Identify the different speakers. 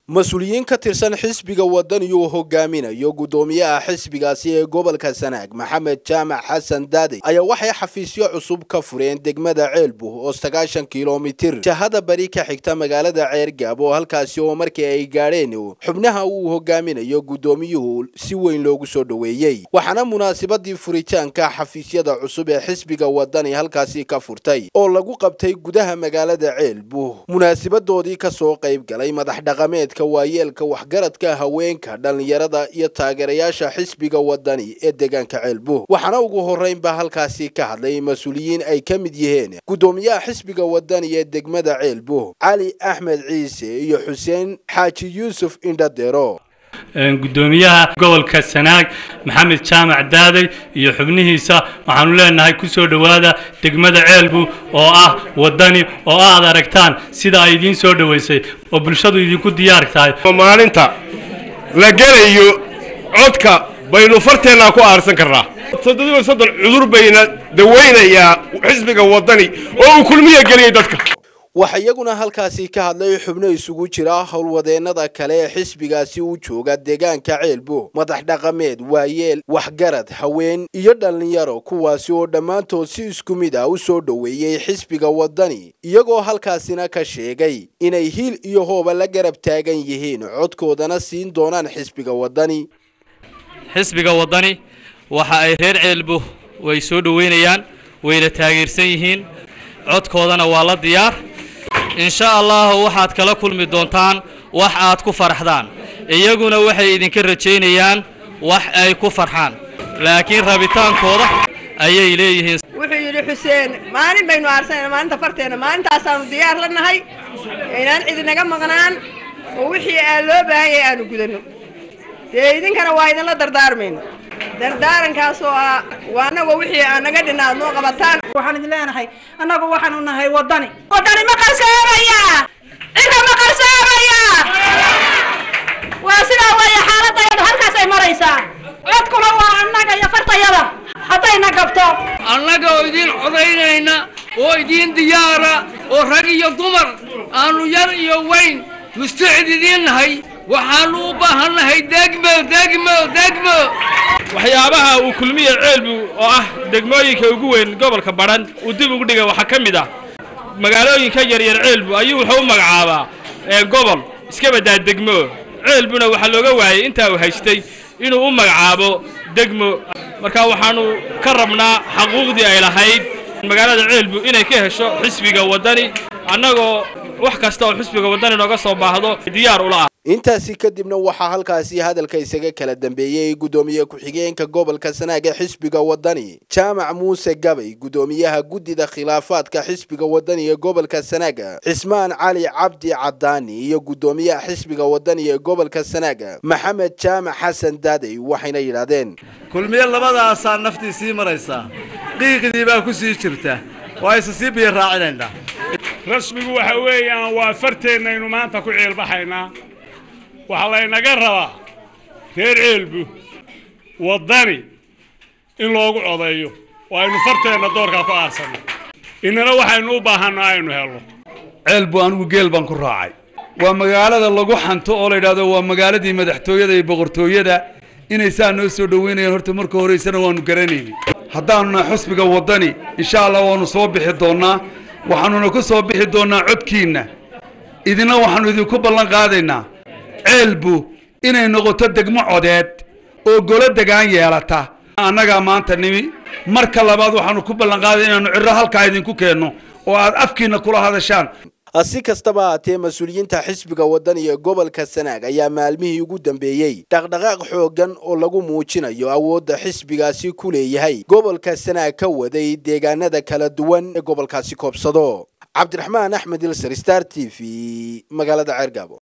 Speaker 1: mas-uuliyiin ka tirsan xisbiga wadani uu hogaaminayo guddoomiyaha xisbigaasi ee gobolka sanaag maxamed jaamac xasan daadey ayaa waxay xafiisyo cusub ka fureen degmada ceelbuh oo sagaashan kilomitir jahada bari ka xigta magaalada ceergaab oo halkaasi oo markii ay gaadheen xubnaha uu hogaaminayo guddoomiyuhu si weyn loogu soo dhoweeyey waxaana munaasabadii furitaanka xafiisyada cusub ee xisbiga wadani halkaasi ka furtay oo lagu qabtay gudaha magaalada ceelbuh munaasabadoodii kasoo qayb galay madax dhaqameed waayeelka waxgaradka haweenka dhallinyarada iyo taageerayaasha xisbiga wadani ee deegaanka ceelbuh waxaana ugu horreynba halkaasi ka hadlay mas-uuliyiin ay ka mid yihiin guddoomiyaha xisbiga wadani ee degmada ceelbuh cali axmed ciise iyo xuseen xaaji yuusuf indhadero
Speaker 2: guddoomiyaha gobolka sanaag maxamed jaamac daaday iyo xubnihiisa waxaanu leenahay ku soo dhowaada degmada ceelbu oo ah wadani oo aad aragtaan sida ay idiin soo dhoweysay oo bulshadu idinku diyaar tahay
Speaker 3: maalinta la gelayo codka baynu farteennaa ku aarsan karnaa toddobiiba soddon cudur bayna dawaynayaa xisbiga wadani oo uu kulmiya geliyay dadka
Speaker 1: waxaa iyaguna halkaasi ka hadlay xubno isugu jira howlwadeennada kale ee xisbigaasi u jooga deegaanka ceelbuh madax dhaqameed waayeel waxgarad haween iyo dhallinyaro kuwaasi oo dhammaantood si isku mid ah u soo dhoweeyey xisbiga wadani iyagoo halkaasina ka sheegay inay hiil iyo hooba la garab taagan yihiin codkoodana siin doonaan xisbiga wadani
Speaker 4: xisbiga wadani waxa ay reer ceelbuh way soo dhoweynayaan wayna taageersan yihiin codkoodana waa la diyaar insha allahu waxaad kala kulmi doontaan wax aad ku farxdaan iyaguna waxay idinka rajaynayaan wax ay ku farxaan laakiin rabitaankooda ayay leeyihiin
Speaker 5: wuxuu yidhi xuseen maalin baynu aarsanayna maalinta farteena maalintaasaanu diyaar la nahay inaan cidinaga maqnaan oo wixii aan loo baahan yahay aanu gudanno dee idinkana waa idinla dardaarmayna dardaarankaas oo ah waa anagoo wixii aan naga dhinna aad noo qabataan
Speaker 6: waxaan idin leenahay annagu waxaanu nahay wadani wadani ma qarsoomaya cidka ma qarsoomaya waa sidaa weeye xaaladayadu halkaas ay maraysaa codkuna waa annaga iyo fartayada haddayna gabto
Speaker 7: annaga oo idiin codaynayna oo idiin diyaara oo rag iyo dumar aanu yar iyo weyn mustacid idiin nahay waxaanu u baahannahay degmo degmo degmo
Speaker 8: waxyaabaha uu kulmiye ceelbu oo ah degmooyinka ugu weyn gobolka badhan uu dib ugu dhigay waxaa ka mid ah magaalooyinka yaryar ceelbu ayuu wuxuu u magacaabaa gobol iska baddaa degmo ceelbuna waxaa looga waayey intaa uu haystay inuu u magacaabo degmo marka waxaanu ka rabnaa xaquuqdii ay lahayd magaalada ceelbu inay ka hesho xisbiga waddani annagoo wax kasta oo xisbiga waddani nooga soo baahdo diyaar ula ah
Speaker 1: intaasi kadibna waxaa halkaasi hadalka isaga kala dambeeyey guddoomiye ku-xigeenka gobolka sanaag ee xisbiga wadani jaamac muuse gabay guddoomiyaha guddida khilaafaadka xisbiga wadani ee gobolka sanaaga cismaan cali cabdi cadaani iyo guddoomiyaha xisbiga wadani ee gobolka sanaaga maxamed jaamac xasan daadey waxayna yidhaahdeen
Speaker 9: kulmiye labadaasaa naftii sii maraysaa qiiqdii baa ku sii jirta waa isa sii biyo raacinaynaa
Speaker 10: rasmigu waxa weeyaan waa farteennaynu maanta ku ceelbaxaynaa waxaa laynaga rabaa reer ceelbu waddani in loogu codeeyo oo aynu farteenna doorkaa ku aarsanno innana waxaynu u baahanno aynu helno
Speaker 11: ceelbu anigu geel baan ku raacay waa magaalada lagu xanto oo la yidhahdo waa magaaladii madaxtooyada iyo boqortooyada inay saa noo soo dhoweynayaan horta marka horeysana waanu garanayni haddaanuna xusbiga waddani insha allah waanu soo bixi doonnaa waxaanuna ku soo bixi doonnaa codkiinna idina waxaanu idinku ballan qaadaynaa ceelbu inay noqoto degmo codeed oo golo degaan yeelata annagaa maanta nimi marka labaad waxaanu ku ballanqaaday inaanu cirro halkaa idinku keenno oo aad afkiinna kula hadashaan
Speaker 1: si kastaba haatee mas-uuliyiinta xisbiga wadani ee gobolka sanaag ayaa maalmihii ugu dambeeyey dhaqdhaqaaq xooggan oo lagu muujinayo awoodda xisbigaasi ku leeyahay gobolka sanaag ka waday deegaanada kala duwan ee gobolkaasi koobsado cabdiraxmaan axmed ilser star t v magaalada ceergaabo